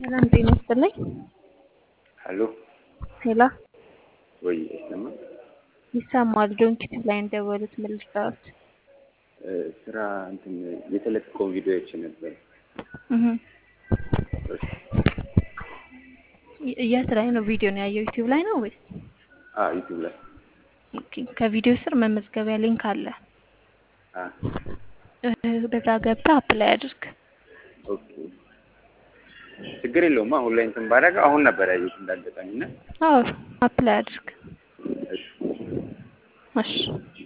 ሰላም ጤና ይስጥልኝ። ሄሎ ሄሎ ወይ አይሰማም? ይሰማል። ዶንኪት ላይ እንደወሉት መልስታዎች እ ስራ እንትን የተለቀቀው ቪዲዮዎች ነበር። የት ላይ ነው ቪዲዮ ነው ያየው? ዩቲዩብ ላይ ነው ወይስ? አዎ ዩቲዩብ ላይ ኦኬ። ከቪዲዮ ስር መመዝገቢያ ሊንክ አለ። አ እ በዛ ገብተህ አፕላይ አድርግ። ኦኬ ችግር የለውም። አሁን ላይ እንትን ባደረገ አሁን ነበር ያየሁት እንዳጋጣሚ እና አዎ አፕላይ አድርግ። እሺ እሺ